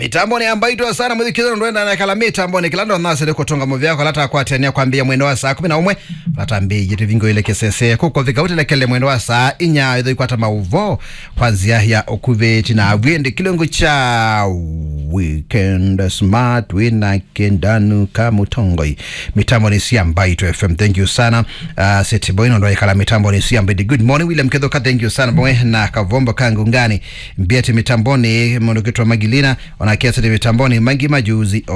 mitambo ni ambaitwa sana mwithikithano ndwenda na kala mitambo ni kilando nasele kutonga muvyako lata kwatania kwambia mwendo wa saa kumi na umwe lata mbiji tivingo ile kesese kuko vikautilekele mwendo wa saa inya itho ikwata mauvo kwanzia ya okuveti na avyendi kilungu cha weekend smart wina kendanu kamutongoi mitambo ni siambaitwa fm thank you sana uh, setiboino ndo ikala mitambo ni siambidi good morning william kedhoka thank you sana pomwe na kavombo kangu ngani mbiati mitamboni mondokitwa magilina wanakiasiti mitamboni mangi majuzi